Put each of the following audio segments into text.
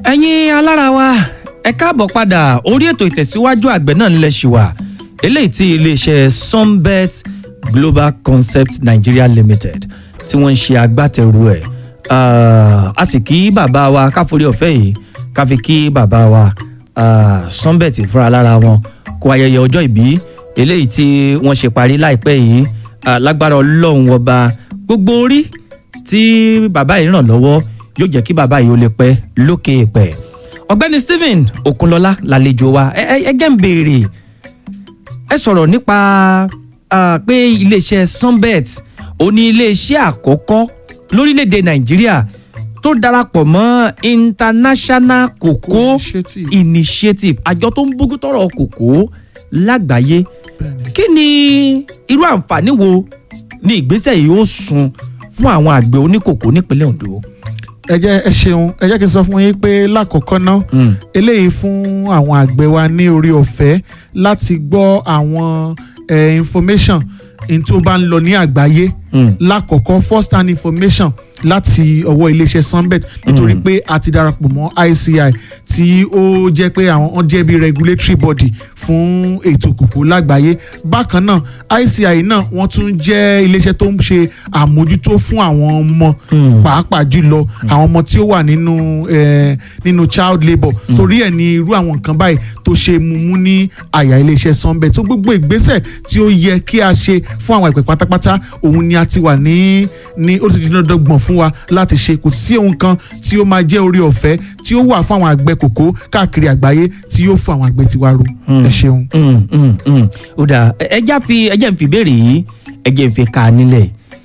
ẹ̀yin alára wa ẹ káàbọ̀ padà orí ètò ìtẹ̀síwájú àgbẹ̀ náà nílẹ̀ ṣì wà eléyìí tí iléeṣẹ́ sunbet global concept nigeria limited tí wọ́n ń ṣe agbátẹrù ẹ̀ a sì kí bàbá wa káforí ọ̀fẹ́ yìí ká fi kí bàbá wa ah, sunbet fúnra lára wọn kó ayẹyẹ ọjọ́ ìbí eléyìí tí wọ́n ṣe parí láìpẹ́ yìí ah, lágbára ọlọ́run ọba gbogbo orí tí bàbá yìí ràn lọ́wọ́ yóò jẹ́ kí bàbá yìí ó lè pẹ́ lókè pẹ́ ọ̀gbẹ́ni stephen okunlọ́lá lálejò wa ẹ ẹ ẹgẹ́ ń béèrè ẹ sọ̀rọ̀ nípa ah, pé iléeṣẹ́ sunbet ó ní iléeṣẹ́ àkọ́kọ́ lórílẹ̀‐èdè nàìjíríà tó darapọ̀ mọ́ international cocoa Initiative. initiative àjọ tó ń bójú tọrọ kòkó lágbàáyé kí ni irú àǹfààní wo ni ìgbésẹ̀ yìí ó sun fún àwọn àgbẹ̀ oníkòkó nípínlẹ̀ ondo. ẹ jẹ́ ẹ ṣeun ẹ jẹ́ kí n sọ fún yín pé lákọ̀ọ́kọ́ náà Mm. eléyìí fún àwọn àgbẹ̀ wa ní orí ọ̀fẹ́ láti gbọ́ àwọn eh, information n tó bá ń lọ ní àgbáyé Mm. lákọ̀ọ́kọ́ first hand information láti ọwọ́ iléeṣẹ́ sunbet nítorí Mm. pé a ti darapọ̀ mọ́ ICI tí ó jẹ́ pé àwọn wọ́n jẹ́ bí regulatory body fún ètò kòkó lágbàáyé bákan náà ICI náà wọ́n tún jẹ́ iléeṣẹ́ tó ń ṣe àmójútó fún àwọn ọmọ Mm. pàápàá jùlọ àwọn ọmọ tí ó wà nínú eh, nínú child labour torí ẹ̀ ní irú àwọn nǹkan báyìí tó ṣe mumu ní àyà iléeṣẹ́ sunbet tó gbogbo ìgbésẹ̀ tí ó yẹ kí a ṣe fún àwọn ìpè pátápátá òun ni a ti wà ní ní ó ti di dandan fún wa láti ṣe kò sí ohun kan tí ó máa jẹ́ orí ọ̀fẹ́ tí ó wà fún àwọn àgbẹ̀ kòkó káàkiri àgbáyé tí yóò fún àwọn àgbẹ̀ tiwa ro ẹ ṣeun. Mm, mm, mm. ó dáa ẹ jẹ́ fi ẹ jẹ́ n fi ìbéèrè yìí ẹ jẹ́ n fi ka nílẹ̀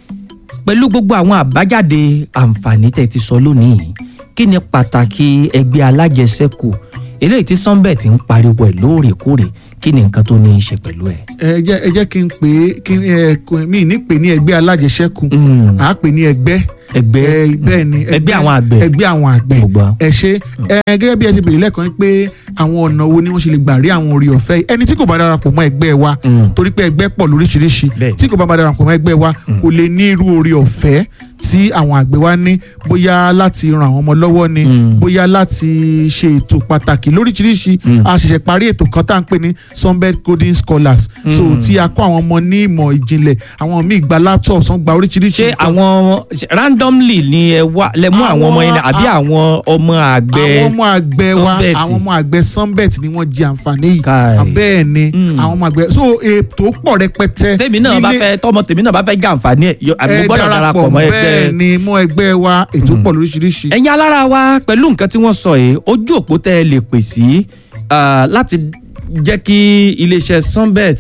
pẹ̀lú gbogbo àwọn àbájáde àǹfààní tẹ̀ ti sọ lónìí kí ni pàtàkì ẹgbẹ́ alájẹsẹ́kù eléyìí tí sunbet ń pariwo ẹ̀ lóòrèkóòrè kí ni nǹkan tó ní í ṣe pẹ̀lú ẹ̀. ẹ jẹ́ ẹ jẹ́ kí n pè é kí ẹ kò- mi ní pè ní ẹgbẹ́ alájẹsẹ́kù Mm. à á pè ní ẹgbẹ́ ẹgbẹ́ ẹ, bẹ́ẹ̀ ni ẹgbẹ́ àwọn àgbẹ̀. ẹgbẹ́ àwọn àgbẹ̀ Mo gbọ́. ẹ ṣe ẹ gẹ́gẹ́ bí ẹ ti bèrè lẹ́ẹ̀kan pé àwọn ọ̀nà wo ni wọ́n ṣe lè gbà rí àwọn orí ọ̀fẹ́ yìí. ẹni tí kò bá darapọ̀ mọ́ ẹgbẹ́ wa Mm. torí pé ẹgbẹ́ pọ̀ lóríṣiríṣi Bẹ́ẹ̀. tí kò bá darapọ̀ mọ́ ẹgbẹ́ wa kò lè ní irú orí ọ̀fẹ́ tí àwọn àgbẹ̀ wa ní bóyá láti ran àwọn ọmọ lọ́wọ́ ni Mm. bóyá láti ṣe ètò pàtàkì lóríṣiríṣi Mm. a ṣẹ̀ṣẹ̀ parí ètò kan tá à ń pè ní sunbed coding scholars so Mm. tí a kọ́ àwọn ọmọ ní ìmọ̀ ìjìnlẹ̀ àwọn míì gba laptops wọ́n gba oríṣiríṣi ṣé nǹkan. àwọn ṣe- randomly ni ẹ wá lẹ mú àwọn ọmọ yẹn ni àbí Àwọn- àwọn ọmọ àgbẹ̀ àwọn ọmọ àgbẹ̀ wa Sunbet. àwọn ọmọ àgbẹ̀ sunbet ni wọ́n jẹ àǹfààní yìí Káì. bẹ́ẹ̀ ni Mm. àwọn ọmọ àgbẹ̀ so ètò pọ̀ rẹpẹtẹ tèmi náà bá nílé- fẹ́ tọmọ tèmi náà bá fẹ́ jẹ àǹfààní ẹ̀ yọ- àbí mo ẹ gbọ́dọ̀ darapọ̀ mọ́ ẹgbẹ́ bẹ́ẹ̀ ni mọ́ ẹgbẹ́ wa ètò pọ̀ lóríṣiríṣi. ẹ̀yin alára wa pẹ̀lú nǹkan tí wọ́n sọ yìí ojú òpó tẹ́ ẹ lè pè sí ah, láti jẹ́ kí iléeṣẹ́ sunbet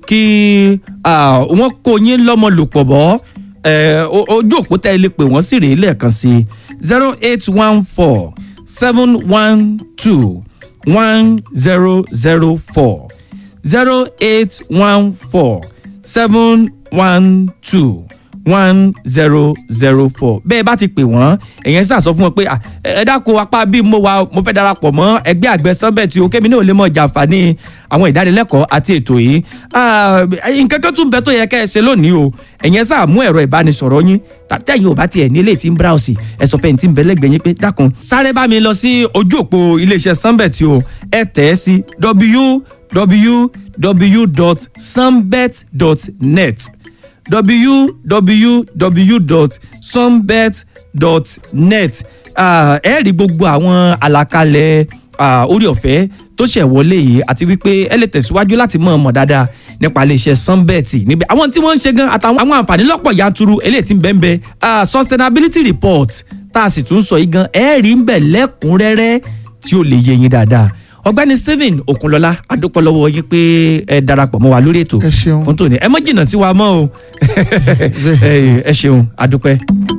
kí ah, wọ́n kó yín lọ́mọ lòpọ̀ bọ́ eh, o- ojú òpó tẹ́ ẹ lè pè wọ́n sì rèé lẹ́ẹ̀kan sí zero eight one four seven one two one zero zero four zero eight one four seven one two one zero zero four bẹ́ẹ̀ bá ti pè wọ́n èyàn sì sọ fún wọn pé "Ah, ẹ ẹ dákun apá bí mo wà mo fẹ́ darapọ̀ mọ́ ẹgbẹ́ àgbẹ̀ sunbet tí o kémi náà lè mọ̀ jàǹfààní àwọn ìdánilẹ́kọ̀ọ́ àti ètò yìí Ah, nǹkan kan tún bẹ tó yẹ kẹ́ ẹ ṣe lónìí o ẹ̀yẹn sá mú ẹ̀rọ ìbánisọ̀rọ̀ yín tàtẹ́yìn ò bá tiẹ̀ ní eléyìí tí ń browse ẹ sọ fẹ́yìntì ń bẹ lẹ́gbẹ̀ẹ́ yín pé dákun sáré bá mi lọ sí ojú òpó iléeṣẹ́ sunbet o ẹ tẹ̀ ẹ́ sí www.sunbet.net www.sunbet.net Ah, ẹ rí gbogbo àwọn àlàkalẹ̀ ah, orí ọ̀fẹ́ tó ṣẹ̀ wọlé yìí àti wípé ẹ lè tẹ̀síwájú láti mọ̀ ọmọ dáadáa nípa iléeṣẹ́ sunbet níbẹ̀ àwọn tí wọ́n ń ṣe gan àtàwọn àwọn àǹfààní lọ́pọ̀ yanturu eléyìí tí ń bẹ́ẹ̀ bẹ́ẹ̀ ah, sustainability report tá a sì tún sọ yìí gan ẹ rí ń bẹ̀ lẹ́kùnrẹ́rẹ́ tí ó lè yé yín dáadáa ọ̀gbẹ́ni stephen okunlọlá adúpọ̀ lọ́wọ́ yín pé ẹ darapọ̀ mọ́ wa lórí ètò ẹ ṣeun fún tòní ẹ mọ jìnnà sí wa mọ́ o ẹ ẹ ṣeun adúpẹ́.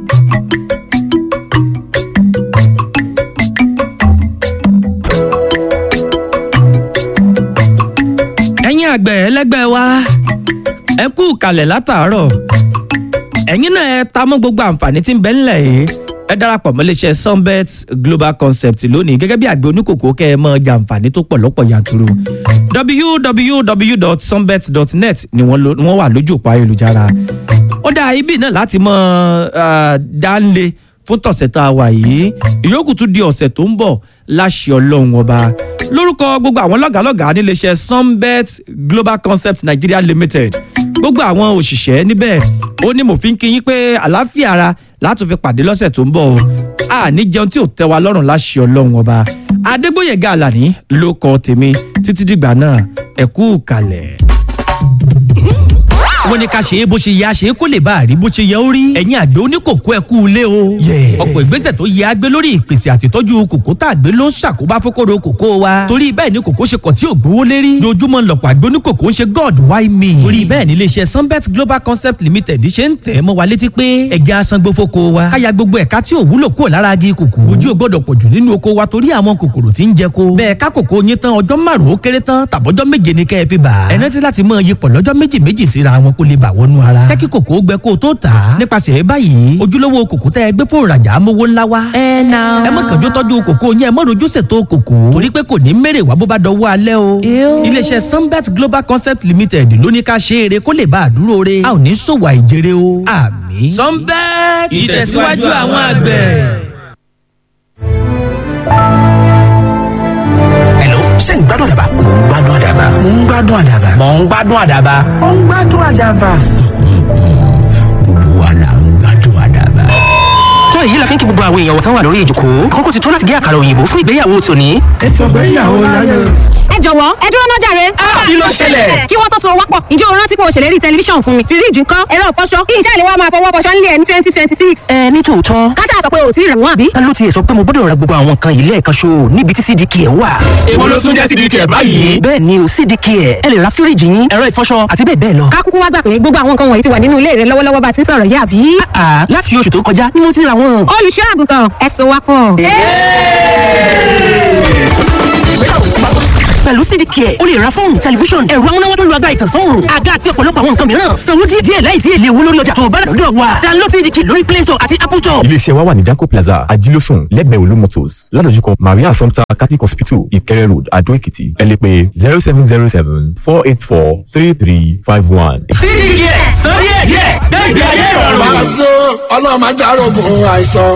ẹ̀yin àgbẹ̀ ẹlẹ́gbẹ́ wa ẹ kú kalẹ̀ látàárọ̀ ẹ̀yin náà ẹ ta mọ́ gbogbo àǹfààní tí ń bẹ ńlẹ̀ yìí ẹ darapọ̀ mọ́ iléeṣẹ́ sunbet global concept lónìí gẹ́gẹ́ bí àgbẹ̀ oníkòkò kẹ́ ẹ mọ́ jàǹfààní tó pọ̀ lọ́pọ̀ yanturu www.sunbet.net ni wọ́n lo- ni wọ́n wà lójú òpó ayélujára ó dá ibi náà láti mọ dánlé fún tọ̀sẹ̀ tá a wà yìí ìyókù tún di ọ̀sẹ̀ tó ń bọ̀ láṣẹ ọlọ́run ọba lórúkọ gbogbo àwọn lọ́gàálọ́gàá níléeṣẹ́ sunbet global concept nigeria limited gbogbo àwọn òṣìṣẹ́ níbẹ̀ ó ní mo fi ń kí yín pé àlàáfíà ara látún fi pàdé lọ́sẹ̀ tó ń bọ̀ o a ní jẹun tí ò tẹ́ wa lọ́rùn láṣẹ ọlọ́run ọba adégbòyèga àlàní ló kọ tèmi títí dìgbà náà ẹ kú kalẹ̀ wọ́n ní ká ṣe é bó ṣe yẹ a ṣe é kó lè bá a rí bó ṣe yẹ ó rí ẹ̀yin àgbẹ̀ oníkòkó ẹ kú ilé o. ọ̀pọ̀ ìgbésẹ̀ tó yẹ a gbé lórí ìpèsè àtìtọ́jú kòkó tá a gbé ló ń ṣàkóbá fókòrò kòkó wa. torí bẹ́ẹ̀ ni kòkó ṣe kọ̀ tí ò gbówó lérí. lójúmọ́ lọ̀pọ̀ àgbẹ̀ oníkòkó ń ṣe god why me. torí bẹ́ẹ̀ ni iléeṣẹ́ sunbet global concept limited ṣe ń tẹ̀ mọ́ wa létí pé ẹja asangbó fóko wa. káya gbogbo ẹ̀ka tí ò wúlò kúrò lára agi kòkó. ojú ò gbọ́dọ̀ pọ̀jù nínú oko wa torí àwọn kòkòrò tí ń jẹ ko. bẹ́ẹ̀ ká kòkó yín tán ọjọ́ márùn-ún ó kéré tán tàbọ́jọ́ méje ni kẹ́ ẹ fi bà. ẹ rántí láti mọ iyipọ̀ lọ́jọ́ méjì méjì síra wọn kó lè bà wọnú ara rárá. jẹ́ kí kòkó gbẹ kó o tó tà á. nípasẹ̀ báyìí ojúlówó kòkó tẹ́ ẹ gbé fún ìrajà amówó ńlá wa. ẹ na. ẹ má kànjú tọ́jú kòkó yẹn ẹ má rojú ṣètò kòkó. torí pé kò ní mèrè wá bó bá dọwọ́ alẹ́ o. iléeṣẹ́ sunbet global concept limited ló ní ká ṣe eré kó lè bá a dúró re. a ò ní ṣòwò àìjèrè o. àmì. sunbet ìtẹ̀síwájú àwọn àgbẹ̀. ṣé ń gbádùn àdàbà. mò ń gbádùn àdàbà. mò ń gbádùn àdàbà. mò ń gbádùn àdàbà. mò ń gbádùn àdàbà. gbogbo wa là ń gbádùn àdàbà. tó èyí la fi ń kí gbogbo àwọn èèyàn wọ̀tán wà lórí ìjòkó àkókò ti tó láti gé àkàrà òyìnbó fún ìgbéyàwó tòní. ètò ìgbéyàwó láyé. ẹ jọ̀wọ́ ẹ dúró náà jàre. kí ló ṣẹlẹ̀? kí wọ́n tó so wápọ̀ ǹjẹ́ o rántí pé o ṣèlérí tẹlifíṣàn fún mi fíríjì ńkọ́ ẹ̀rọ ìfọṣọ kí iṣẹ́ ìléwọ́ máa fọwọ́ fọṣọ nílé ẹ̀ ní twenty twenty six. ẹ ní tòótọ́ kájà sọ pé o ò tí ì rẹ̀ wọ́n àbí. ta ló tiẹ̀ sọ pé mo gbọ́dọ̀ ra gbogbo àwọn nǹkan yìí lẹ́ẹ̀kan ṣo níbi tí cdk ẹ̀ wà. èwo ló tún jẹ́ sídìí kẹ̀ báyìí. bẹ́ẹ̀ ni o cdk ẹ̀ ẹ lè ra fíríjì yín ẹ̀rọ ìfọṣọ àti bẹ́ẹ̀ bẹ́ẹ̀ lọ. ká kúkú wá gbà pé gbogbo àwọn nǹkan wọ̀nyí ti wà nínú ilé rẹ lọ́wọ́lọ́wọ́ bá ti ń sọ̀rọ̀ yìí àbí. àà láti oṣù tó kọjá ni mo ti ra wọn. olùṣọ́ àgùntàn ẹ so wápọ̀. pẹ̀lú cdk ẹ̀ o lè ra fóònù tẹlifíṣọ̀n ẹ̀rọ amúnáwá tó ń lo agbára ìtànsán òòrùn àga àti ọ̀pọ̀lọpọ̀ àwọn nǹkan mìíràn sanwó díẹ̀ díẹ̀ láìsí èlé owó lórí ọjà tó o bá rà lọ́dọ̀ wa download cdk lórí play store àti apple store. iléeṣẹ́ wa wà ní danco plaza ajílósùn lẹ́gbẹ̀ẹ́ olú motors ládojúkọ maria assumpta catholic hospital ìkẹrẹ road adó èkìtì ẹ lè pè zero seven zero seven four eight four three three five one. sídìí kẹ̀ sọ díẹ̀ díẹ̀ gbẹ̀gbẹ̀ ayé ìrọ̀rùn. Pàṣẹ ọlọ́run máa járógun àìsàn.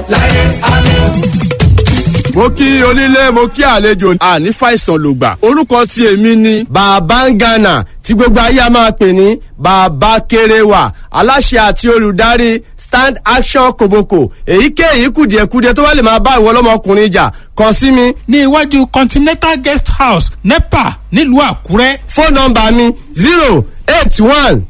mo kí onílé mo kí àlejò àní fàìsàn lògbà orúkọ tí èmi ni. bàbá ń gànà tí gbogbo ayé a máa pè ní bàbá kéréwà aláṣẹ àti olùdarí stand action koboko èyíkéyìí kùdìẹ̀kudiẹ tó bá lè máa bá ìwọ ọlọ́mọkùnrin jà kàn sí mi. ní iwájú continental guest house nepa nílùú àkúrẹ́. fóònù nọmba mi zero eight one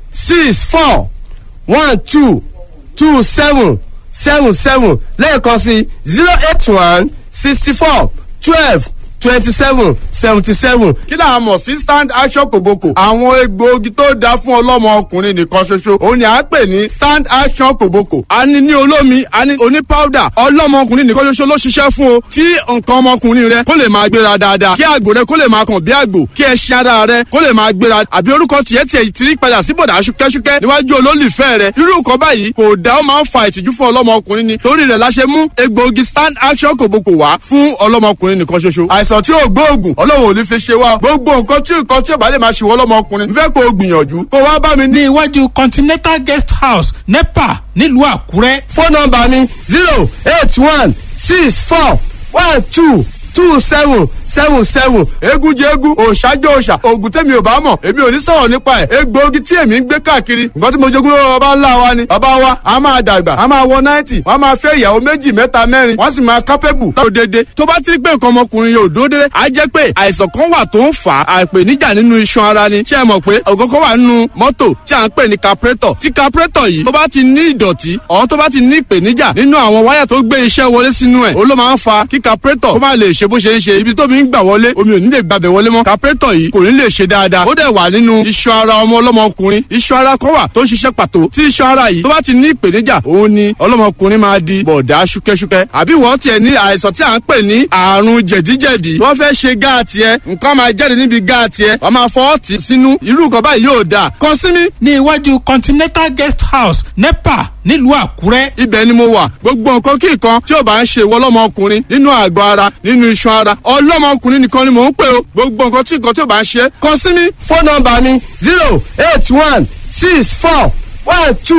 six four one two two seven seven seven lẹ́ẹ̀kan sí zero eight one sixty four twelve twenty seven seventy seven. kí là á mọ̀ sí stand action kòbókò. àwọn egbòogi tó dáa fún ọlọ́mọ ọkùnrin nìkan ṣoṣo òun ni à ń pè ní stand action kòbókò. a ní ní olómi a ní oní powder ọlọ́mọ ọkùnrin nìkan ṣoṣo ló ṣiṣẹ́ fún o. tí nǹkan ọmọkùnrin rẹ kó lè máa gbéra dáadáa kí àgbò rẹ kó lè máa kàn bí àgbò kí ẹṣin ara rẹ kó lè máa gbéra àbí orúkọ tiẹ̀ tiẹ̀ ti rí padà sí bọ̀dà ṣúkẹ́ṣúkẹ́ níwájú olólùfẹ́ rẹ irú nǹkan báyìí kò dá ó máa ń fa ìtìjú fún ọlọ́mọkùnrin ni torí rẹ̀ la ṣe mú egbòogi stand action kòbókò wá fún ọlọ́mọkùnrin nìkan ṣoṣo àìsàn tí ò gbóògùn ọlọ́run ò ní fi ṣe wá gbogbo nǹkan tí nǹkan tí ò bá lè máa ṣe wọ́n lọ́mọkùnrin fẹ́ kó o gbìyànjú kó wá bá mi ní ní iwájú continental guest house nepa nílùú àkúrẹ́. fóònù nọmba mi zero eight one six four one two two seven seven seven egun jẹ egun òòṣà jẹ òòṣà oògùn tẹ̀mí ò bá mọ̀ èmi ò ní sọ̀rọ̀ nípa ẹ̀ egbòogi tí èmi ń gbé káàkiri nǹkan tí mo jogún lọ́wọ́ bàbá ńlá wa ni bàbá wa a máa dàgbà a máa wọ náìtì wọ́n máa fẹ́ ìyàwó méjì mẹ́ta mẹ́rin wọ́n sì máa kápẹ́bù tó dédé tó bá ti rí pé nǹkan ọmọkùnrin yóò dúró dédé á jẹ́ pé àìsàn kan wà tó ń fà á àìpèníjà nínú iṣan ara ni ṣé ẹ mọ̀ pé ọ̀gọ́gọ́ wà nínú mọ́tò tí à ń pè ní carburetor tí carburetor yìí tó bá ti ní ìdọ̀tí ọ̀ tó bá ti ní ìpèníjà nínú àwọn wáyà tó gbé iṣẹ́ wọlé sínú ẹ̀ ó ló máa ń fa kí carburetor kó má lè ṣe bó ṣe ń ṣe ibi tómi ń gbà wọlé omi ò ní lè gbàbẹ̀ wọlé mọ́ carburetor yìí kò ní lè ṣe dáadáa ó dẹ̀ wà nínú iṣan ara ọmọ ọlọ́mọkùnrin iṣan ara kan wà tó ń ṣiṣẹ́ pàtó tí iṣan ara yìí tó bá ti ní ìpèníjà òun ni ọlọ́mọkùnrin máa di bọ̀dá ṣúkẹ́ṣúkẹ́ àbí wọ́n tiẹ̀ ní àìsàn tí à ń pè ní àrùn jẹ̀díjẹ̀dí wọ́n fẹ́ ṣe gáàtì ẹ nǹkan máa jáde níbi gáàtì ẹ wọ́n máa fọwọ́ tì sínú irú nǹkan báyìí yóò dáa kàn sí mi ní iwájú continental guest house nepa nílùú àkúrẹ́. ibẹ̀ ni mo wà gbogbo nǹkan kí nǹkan tí ò bá ń ṣe ìwọ ọlọ́mọkùnrin nínú àgọ́ ara nínú iṣan ara ọlọ́mọkùnrin nìkan ni mò ń pè o gbogbo nǹkan tí nǹkan tí ò bá ń ṣe kàn sí mi fóònù nọmba mi zero eight one six four one two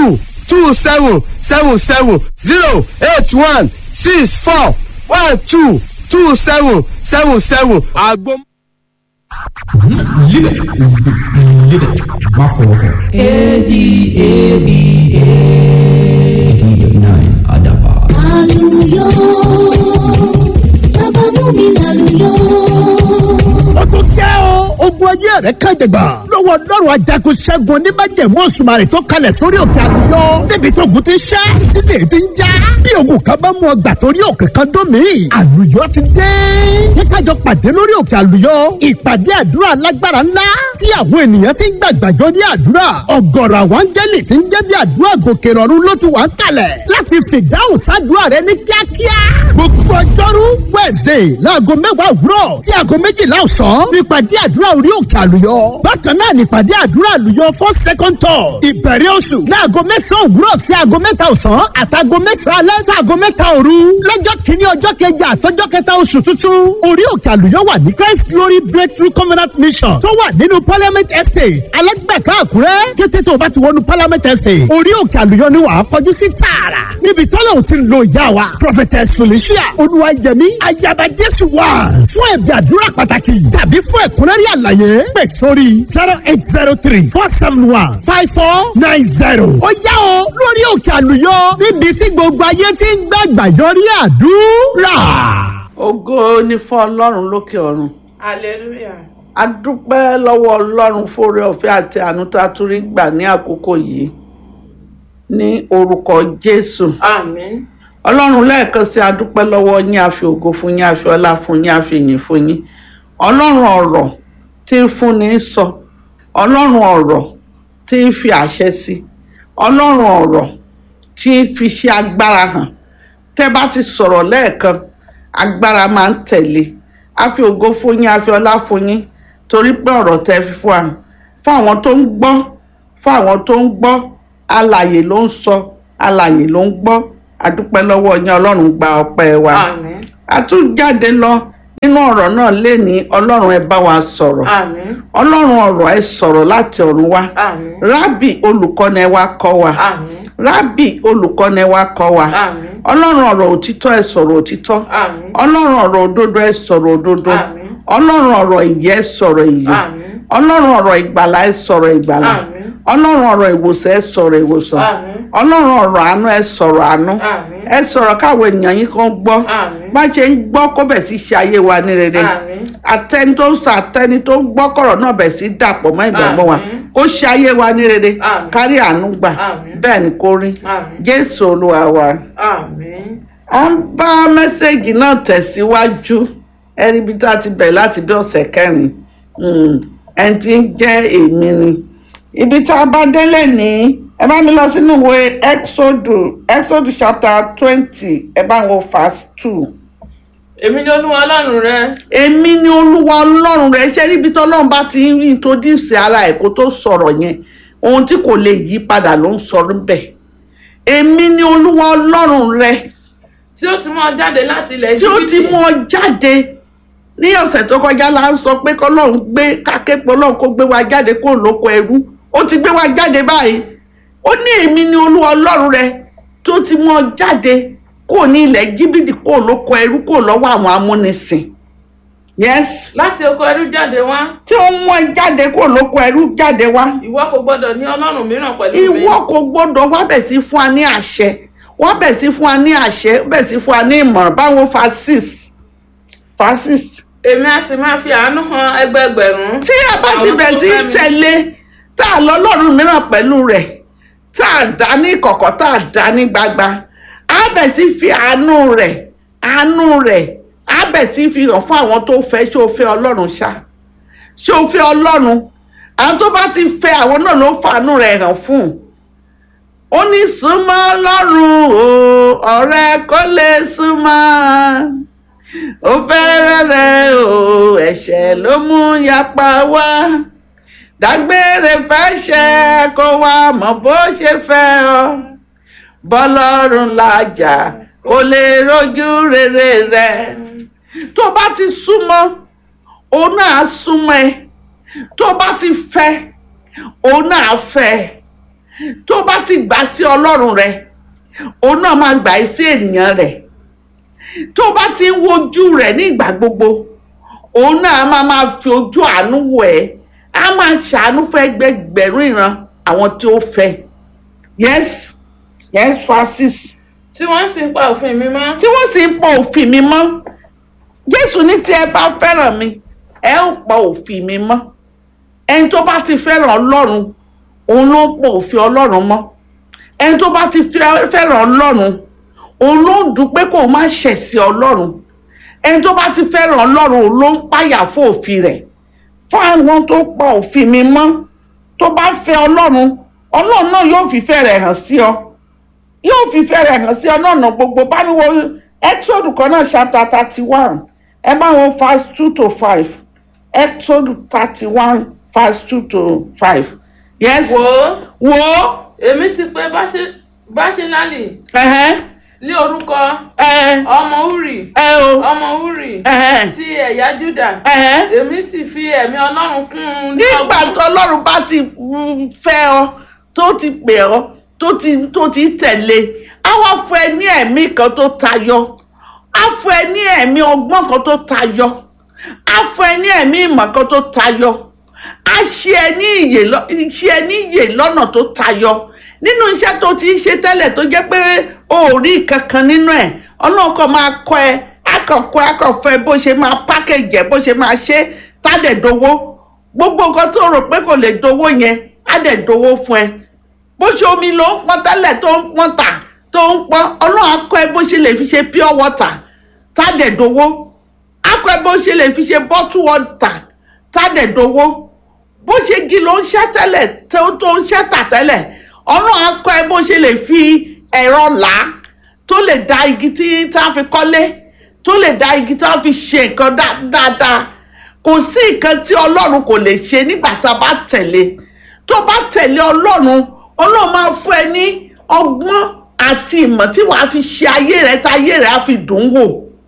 two seven seven seven zero eight one six four one two two seven seven seven. àgbo. Live it. Live it. Má fọwọ́ kàn. ADABA. Adaba. Àlùyọ, bàbá mú mi lálùyọ. ó tún jẹ́ o ogun ayé rẹ̀ kàjẹ̀gbà lọ́wọ́ ọlọ́run ajagun ṣẹ́gun oníbàjẹ̀mú òṣùmàrè tó kalẹ̀ sórí òkè àlùyọ débi tó ogun ti ṣẹ́ títí èyí ti ń já bí ogun kan bá mú ọgbà torí òkè kan dún mí àlùyọ ti dé kíkájọ pàdé lórí òkè àlùyọ ìpàdé àdúrà alágbára ńlá tí àwọn ènìyàn ti ń gbàgbàjọ ní àdúrà ọ̀gọ̀rọ̀ àwọn áńgẹ́lì ti ń jẹ́ bí àdúrà gòkè rọ̀rùn ló ti wà ń kalẹ̀ láti fìdáhùn sádùúrà rẹ ní kíákíá gbogbo ọjọ́rú wednesday láago mẹ́wàá òwúrọ̀ sí aago méjìlá ọ̀sán nípàdé àdúrà orí òkè àlùyọ bákan náà nípàdé àdúrà àlùyọ for second tour ìbẹ̀rẹ̀ oṣù láago mẹ́sàn-án òwúrọ̀ sí aago mẹ́ta ọ̀sán àtàgo mẹ́sàn-án alẹ́ sí aago mẹ́ta òru lọ́jọ́ kìíní ọjọ́ kẹjà àtọ́jọ́ kẹta oṣù tuntun orí òkè àlùyọ wà ní christ glory breakthrough covenant mission tó wà nínú parliament estate alẹ́gbẹ̀ká àkúrẹ́ kété tó o bá ti wọnú parliament estate orí òkè àlùyọ ni wàá kọjú sí tààrà níbi tọ́lá ò ti ń lo ìyá wa prophetess felicia olúwayẹmí ayaba jésù wà fún ẹ̀bí àdúrà pàtàkì tàbí fún ẹ̀kúnrẹ́rẹ́ àlàyé pè sórí zero eight zero three four seven one five four nine zero. ó yá o lórí òkè àlùyọ níbi tí gbogbo ayé ti ń gbàgbà yọrí àdúrà. ògo ni fún ọlọ́run lókè ọ̀run hallelujah. a dúpẹ́ lọ́wọ́ ọlọ́run fóore ọ̀fẹ́ àti àánú tá a tún rí gbà ní àkókò yìí ní orúkọ jésù àmín. ọlọ́run lẹ́ẹ̀kan sí a dúpẹ́ lọ́wọ́ yín a fi ògo fún yín a fi ọlá fún yín a fi ìyìn fún yín ọlọ́run ọ̀rọ̀ tí ń fúnni sọ ọlọ́run ọ̀rọ̀ tí ń fi àṣẹ sí ọlọ́run ọ̀rọ̀ tí ń fi ṣe agbára hàn tẹ́ bá ti sọ̀rọ̀ lẹ́ẹ̀kan agbára máa ń tẹ̀lé a fi ògo fún yín a fi ọlá fún yín torí pé ọ̀rọ̀ tẹ́ fi fún wa fún àwọn tó ń gbọ́ fún àwọn tó ń gbọ́ alàyè ló ń sọ alàyè ló ń gbọ́ adúpẹ́ lọ́wọ́ yín ọlọ́run gba ọpẹ́ wa àmín. a tún jáde lọ nínú ọ̀rọ̀ náà lénìí ọlọ́run ẹ bá wa sọ̀rọ̀ àmín. ọlọ́run ọ̀rọ̀ ẹ sọ̀rọ̀ láti ọ̀run wá àmín. rábì olùkọ́ni ẹ wá kọ́ wa àmín. rábì olùkọ́ni ẹ wá kọ́ wa àmín. ọlọ́run ọ̀rọ̀ òtítọ́ ẹ sọ̀rọ̀ òtítọ́ àmín. ọlọ́run ọ̀rọ̀ òdodo ẹ sọ̀rọ̀ òdodo àmín. ọlọ́run ọ̀rọ̀ ìyè ẹ sọ̀rọ̀ ìyè àmín. ọlọ́run ọ̀rọ̀ ìgbàlà ẹ sọ̀rọ̀ ìgbàlà àmín. ọlọ́run ọ̀rọ̀ ìwòsàn ẹ sọ̀rọ̀ ìwòsàn àmín. ọlọ́run ọ̀rọ̀ àánú ẹ sọ̀rọ̀ àánú àmín. ẹ sọ̀rọ̀ káwọn ènìyàn yín kan gbọ́ àmín. bá ṣe ń gbọ́ kó bẹ̀ sí ṣe ayé wa ní rere àmín. àtẹni tó ń sọ àtẹni tó ń gbọ́ kọ̀rọ̀ náà bẹ̀ sí dàpọ̀ mọ́ ìgbàgbọ́ wa Àmín. kó ṣe ayé wa ní rere Àmín. kárí àánú gbà Àmín. bẹ́ẹ̀ ni kó rí àmín. jésù olúwa wa. àmín. a ń bá mẹ́sẹ̀gì náà tẹ̀síwájú ẹni bí tá a ti bẹ̀rẹ̀ láti bí ọ̀sẹ̀ kẹrin Mm, ẹni tí ń jẹ́ èmi ni ibi tá a bá délé ní ẹ bá mi lọ sínú ìwé exodus exodus chapter twenty ẹ bá wo verse two èmi ni olúwa ọlọ́run rẹ. èmi ni olúwa ọlọ́run rẹ ṣé níbi tọ́lọ́run bá ti ń introduce ara ẹ̀ kó tó sọ̀rọ̀ yẹn ohun tí kò lè yí padà ló ń sọ níbẹ̀ èmi ni olúwa ọlọ́run rẹ tí ó ti mú ọ jáde láti ilẹ̀ tí ó ti Íjíbítì. mú ọ jáde ní ọ̀sẹ̀ tó kọjá la ń sọ pé kọ́lọ́run gbé kákẹ́pọ̀ ọlọ́run kó gbé wa jáde kó lóko ẹrú ó ti gbé wa jáde báyìí ó ní èmi ni olúwa ọlọ́run rẹ tó ti mú ọ jáde kó ní ilẹ̀ jíbìdì kó lóko ẹrú kó lọ́wọ́ àwọn amúnisìn yes láti oko ẹrú jáde wá. tí ó mú ẹ jáde kó lóko ẹrú jáde wá ìwọ kò gbọdọ̀ ní ọlọ́run mìíràn pẹ̀lú mi. ìwọ kò gbọdọ̀ wá bẹ̀ sí fún wa ní àṣẹ wá bẹ̀ sí fún wa ní àṣẹ bẹ̀ sí fún wa ní ìmọ̀ràn báwo fa six fa six èmi a sì máa fi àánú hàn ẹgbẹẹgbẹ̀rún. tí a bá ti àwọn bẹ̀ tó sí fẹ́ mi. tẹ̀lé tá a lọ lọ́rùn mìíràn pẹ̀lú rẹ̀ tá a dá ní kọ̀kọ̀ tá a dá ní gbagba a bẹ̀ sí fi àánú rẹ̀ àánú rẹ̀ a bẹ̀ sí fi hàn fún àwọn tó fẹ́ ṣé o fẹ́ ọlọ́run ṣá ṣé o fẹ́ ọlọ́run àwọn tó bá ti fẹ́ àwọn náà ló ń fàánú rẹ̀ hàn fún un ó ní súnmọ́ ọlọ́run o ọ̀rẹ́ kó lè súnmọ́ ó fẹ́rẹ̀ rẹ̀ o ẹ̀ṣẹ̀ ló mú yapa wá dágbére fẹ́ṣẹ̀ kó wá mọ̀ bó ṣe fẹ́ ọ bọ́lọ́run làjà kó lè rojú rere rẹ̀ tó bá ti súnmọ́ òun náà á súnmọ́ ẹ tó bá ti fẹ́ òun náà á fẹ́ ẹ tó bá ti gbà sí ọlọ́run rẹ òun náà máa gbà í sí ènìyàn rẹ̀ tó bá ti ń wojú rẹ̀ ní ìgbà gbogbo òun náà máa máa fi ojú àánú wò ẹ́ á máa ṣàánú fún ẹgbẹgbẹ̀rún ìran àwọn tí ó fẹ́ yes yes francis tí wọ́n sì ń pa òfin mi mọ́. tí wọ́n sì ń pa òfin mi mọ́ jésù ní tí ẹ bá fẹ́ràn mi ẹ ó pa òfin mi mọ́ ẹni tó bá ti fẹ́ràn ọlọ́run òun ló ń pa òfin ọlọ́run mọ́ ẹni tó bá ti fẹ́- fẹ́ràn ọlọ́run òun ló ń dùn pé kó má ṣẹ̀ sí ọlọ́run ẹni tó bá ti fẹ́ràn ọlọ́run òun ló ń páyà fún òfin rẹ̀ fún àwọn tó pa òfin mi mọ́ tó bá fẹ́ ọlọ́run ọlọ́run náà yóò fìfẹ́ rẹ̀ hàn sí ọ yóò fìfẹ́ rẹ̀ hàn sí ọ náà nà gbogbo bá ní wo exodus kan náà chapter thirty one ẹ bá wọn verse two to five exodus thirty one verse two to five yes wò ó wo èmi ti pè Báṣe- báṣínálì ẹhẹn ní orúkọ ẹ ọmọ uri ẹ o ọmọ uri ẹhẹn ti ẹ̀yà juda ẹhẹn èmi sì fi ẹ̀mí ọlọ́run kún un ní nígbà ọgbọ́n. tó ọlọ́run bá ti mm, fẹ́ ọ tó ti pè ọ tó ti tó ti tẹ̀lé á wá fún ẹ ní ẹ̀mí kan tó tayọ á fún ẹ ní ẹ̀mí ọgbọ́n kan tó tayọ á fún ẹ ní ẹ̀mí ìmọ̀ kan tó tayọ á ṣe ẹ ní ìyè lọ- ṣe ẹ ní ìyè lọ́nà tó tayọ nínú iṣẹ́ tó ti ń ṣe tẹ́lẹ̀ tó jẹ́ pé o ò rí kankan nínú ẹ̀ ọlọ́run kan máa kọ́ ẹ akọ̀kọ́ akọ̀fẹ́ bó ṣe máa pákẹ́jì ẹ̀ bó ṣe máa ṣe tádẹ̀dowó gbogbo nǹkan tó rò pé kò lè dowó yẹn á dẹ̀ dowó fún ẹ bó ṣe omi ló ń pọn tẹ́lẹ̀ tó ń pọn tà tó ń pọn ọlọ́run á kọ́ ẹ bó ṣe lè fi ṣe pure water tádẹ̀dowó á kọ́ ẹ bó ṣe lè fi ṣe bottle water tádẹ̀dowó bó ṣe gi ló ń ṣẹ́ tẹ́lẹ̀ tó tó ń ṣẹ́ tà tẹ́lẹ̀ ọlọ́run á kọ́ ẹ bó ṣe lè fi ẹ̀rọ là á tó lè da igi tí tá a fi kọ́lé tó lè da igi tá a fi ṣe nǹkan dá- dáadáa kò sí nǹkan tí ọlọ́run kò lè ṣe nígbà tá a bá tẹ̀lé tó bá tẹ̀lé ọlọ́run ọlọ́run máa fún ẹ ní ọgbọ́n àti ìmọ̀ tí wàá fi ṣe ayé rẹ tá ayé rẹ á fi dùn ún wò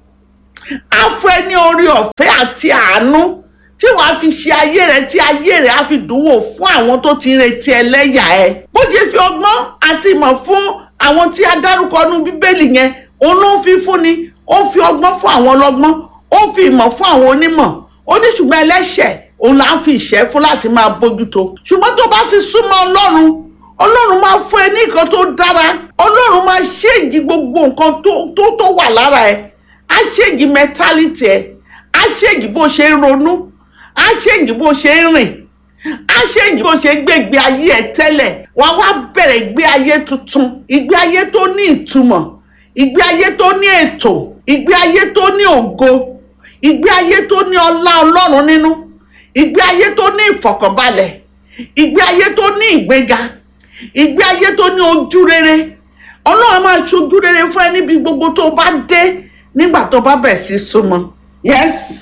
á fún ẹ ní orí ọ̀fẹ́ àti àánú tí wàá fi ṣe ayé rẹ tí ayé rẹ á fi dùn wò fún àwọn tó ti ń retí ẹlẹ́yà ẹ. bó ṣe fi ọgbọ́n àti ìmọ̀ fún àwọn tí a dárúkọ nú bíbélì yẹn òun ló ń fi fúnni ó ń fi ọgbọ́n fún àwọn ọlọ́gbọ́n ó ń fi ìmọ̀ fún àwọn onímọ̀ ó ní ṣùgbọ́n ẹlẹ́ṣẹ̀ òun là ń fi ìṣẹ́ fún láti máa bójútó ṣùgbọ́n tó bá ti súnmọ́ ọlọ́run ọlọ́run máa fún ẹ ní nǹkan tó dára ọlọ́run máa ṣéǹjì gbogbo nǹkan tó tó tó wà lára ẹ á ṣéǹjì mẹtálítì ẹ á ṣéǹjì bó ṣe ń ronú á ṣéǹjì bó ṣe ń rìn á ṣéǹjì bó ṣe ń gbé ìgbé ayé ẹ tẹ́lẹ̀ wá wá bẹ̀rẹ̀ ìgbé ayé tuntun ìgbé ayé tó ní ìtumọ̀ ìgbé ayé tó ní ètò ìgbé ayé tó ní ògo ìgbé ayé tó ní ọlá ọlọ́run nínú ìgbé ayé tó ní ìfọ̀kànbalẹ̀ ìgbé ayé tó ní ìgbéga ìgbé ayé tó ní ojú rere ọlọ́run máa ṣojú rere fún ẹ níbi gbogbo tó bá dé nígbà tó bá bẹ̀ sí súnmọ́. yes.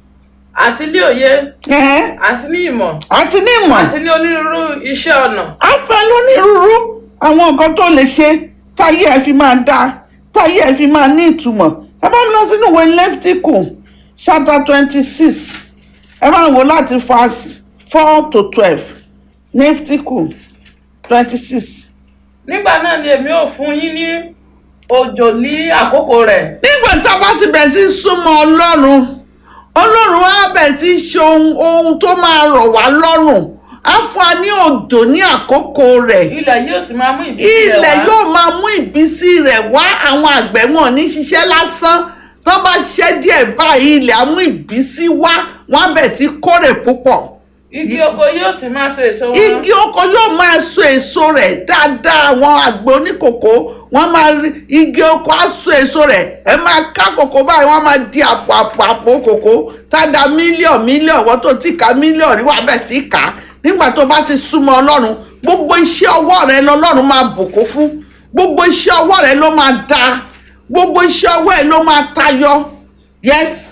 àti ní òye ẹ̀hẹ́n. àti ní ìmọ̀ àti ní ìmọ̀ àti ní onírúurú iṣẹ́ ọnà á fẹ́ lónírúurú àwọn nǹkan tó lè ṣe táyé ẹ fi máa dáa táyé ẹ fi máa ní ìtumọ̀ ẹ bá mi lọ sínú ìwé lẹ́fítíkù chapter twenty six ẹ máa wò láti verse four to twelve lẹ́fítíkù twenty six. nígbà náà ni èmi ò fún yín ní òjò ní àkókò rẹ̀ nígbà tá a bá ti bẹ̀ sí súnmọ́ ọlọ́run ọlọ́run á bẹ̀ sí ṣe ohun ohun tó máa rọ̀ wá lọ́rùn á fún wa ní òjò ní àkókò rẹ̀ ilẹ̀ yóò sì máa mú ìbísí rẹ̀ ilẹ̀ wá. yóò máa mú ìbísí rẹ̀ wá àwọn àgbẹ̀ wọn ní ṣiṣẹ́ lásán tó bá ṣiṣẹ́ díẹ̀ báyìí ilẹ̀ á mú ìbísí wá wọ́n á bẹ̀ sí kórè púpọ̀ igi oko yóò sì máa so èso wọn. igi oko yóò máa so èso rẹ̀ dáadáa àwọn àgbẹ̀ oníkòkó wọ́n máa rí igi oko á so èso rẹ̀ ẹ máa ká kòkó báyìí wọ́n máa di àpò àpò àpò kòkó tádà mílíọ̀n mílíọ̀n wọ́n tó ti ka mílíọ̀n rí wà bẹ̀ sí kà á nígbà tó bá ti súnmọ́ ọlọ́run gbogbo iṣẹ́ ọwọ́ rẹ lọ́lọ́run máa bùkún fún gbogbo iṣẹ́ ọwọ́ rẹ ló máa da gbogbo iṣẹ́ ọwọ́ ẹ ló máa tayọ yes.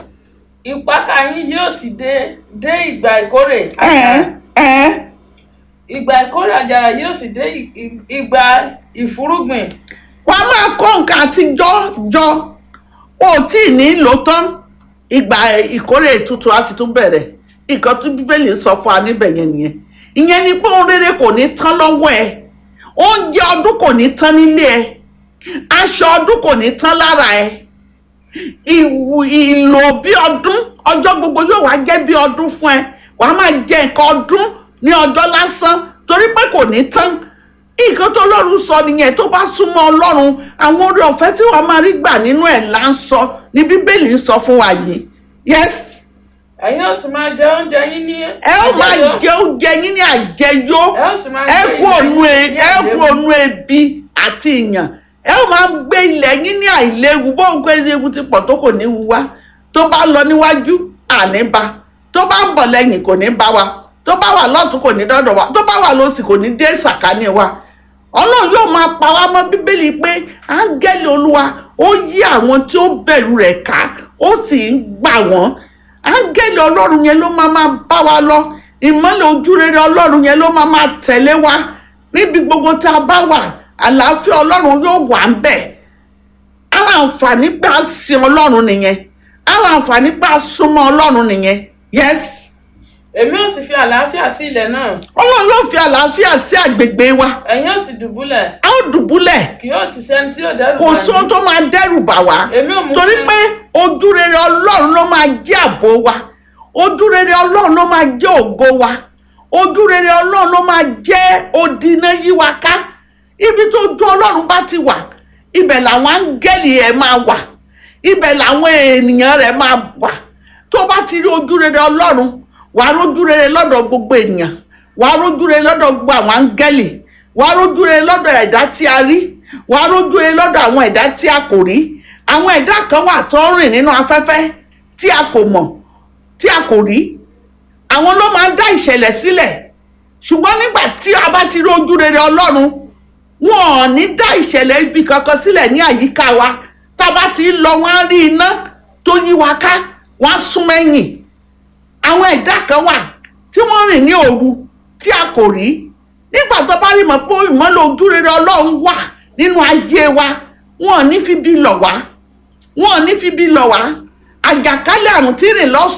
ìpakà yín yóò sì dé dé ìgbà ìkórè ẹ̀ẹ́ ẹ̀ẹ́ ìgbà ìkórè àjàrà yóò sì dé ì- ì- ìgbà ìfúrúgbìn wọ́n á máa kó nǹkan àtijọ́ jọ wọn ò tí ì ní lò tán ìgbà ìkórè tuntun á ti tún bẹ̀rẹ̀ nǹkan tó bíbélì sọ fún wa níbẹ̀ yẹn nìyẹn ìyẹn ni pé ohun rere kò ní tán lọ́wọ́ ẹ oúnjẹ ọdún kò ní tán nílé ẹ aṣọ ọdún kò ní tán lára ẹ ìwù ìlò bí ọdún ọjọ́ gbogbo yóò wá jẹ́ bí ọdún fún ẹ wàá máa jẹ nǹkan ọdún ní ọjọ́ lásán torí pé kò ní tán nǹkan tó lọ́run sọ nìyẹn tó bá súnmọ́ ọlọ́run àwọn oore ọ̀fẹ́ tí wàá máa rí gbà nínú ẹ̀ là ń sọ ní bíbélì ń sọ fún wa yìí yes ẹ̀yin ó sì máa jẹ oúnjẹ yín ní. ẹ ó máa jẹ oúnjẹ yín ní àjẹyó ẹ ó sì máa ẹ gbé kú ònú ilẹ̀ ẹ yín ní ẹ kú àìléwu. ònú ebi àti ìyàn ẹ ó máa gbé ilẹ̀ yín ní àìléwu bó ń gbé ewu ti pọ̀ tó kò ní wu wá tó bá lọ níwájú àní bá tó bá ń bọ̀ lẹ́yìn kò ní bá wa tó bá wà lọ́tún kò ní dọ́dọ̀ wa tó bá wà lọ́sì kò ní dé sàkání wa ọlọ́run yóò máa pa wá mọ́ bíbélì pé áńgẹ́lì olúwa ó yí àwọn tí ó bẹ̀rù rẹ̀ ká ó sì ń gbà wọ́n áńgẹ́lì ọlọ́run yẹn ló máa máa bá wa lọ ìmọ́lẹ̀ ojúrere ọlọ́run yẹn ló máa máa tẹ̀lé wa níbi gbogbo tá a bá wà àlàáfíà ọlọ́run yóò wà ń bẹ̀ ara àǹfààní pé a sin ọlọ́run nìyẹn ara àǹfààní pé a súnmọ́ ọlọ́run nìyẹn yes èmi ó sì fi àlàáfíà sí ilẹ̀ náà. ọlọ́run yóò fi àlàáfíà sí àgbègbè wa ẹ̀yin ó sì dùbúlẹ̀. a ó dùbúlẹ̀ kì yóò sì sẹ́ni tí yóò dẹ́rù kò bà yín. sóhun tó máa dẹ́rù bà wá èmi ò mú torí kí- pé ojúrere ọlọ́run ló máa jẹ́ àbò wa ojúrere ọlọ́run ló máa jẹ́ ògo wa ojúrere ọlọ́run ló máa jẹ́ odiná yí wa ká ibi tó ju ọlọ́run bá ti wà ibẹ̀ làwọn áńgẹ́lì ẹ̀ máa wà ibẹ̀ làwọn ènìyàn rẹ̀ máa wà tó bá ti rí ojúrere ọlọ́run wà á rójúrere lọ́dọ̀ gbogbo ènìyàn wà á rójúrere lọ́dọ̀ gbogbo àwọn áńgẹ́lì wà á rójúrere lọ́dọ̀ ẹ̀dá tí a rí wà á rójúrere lọ́dọ̀ àwọn ẹ̀dá tí a kò rí àwọn ẹ̀dá kan wà tó ń rìn nínú afẹ́fẹ́ tí a kò mọ̀ tí a kò rí àwọn ló máa ń dá ìṣẹ̀lẹ̀ sílẹ̀ ṣùgbọ́n nígbà tí a bá ti rí ojúrere ọlọ́run wọn ò ní dá ìṣẹ̀lẹ̀ ibi kankan sílẹ̀ ní àyíká wa tá a bá ti ń lọ wọn á rí iná tó yí wa ká wọn á sún mẹ́yìn àwọn ẹ̀dá kan wà tí wọ́n rìn ní òru tí a kò rí nígbà tó bá rí mọ̀ pé ìmọ́lẹ̀ ojúrere ọlọ́run wà nínú ayé wa wọn ò ní fi bí lọ̀ wá wọn ò ní fi bí lọ̀ wá àjàkálẹ̀ àrùn tí rìn lọ́sàn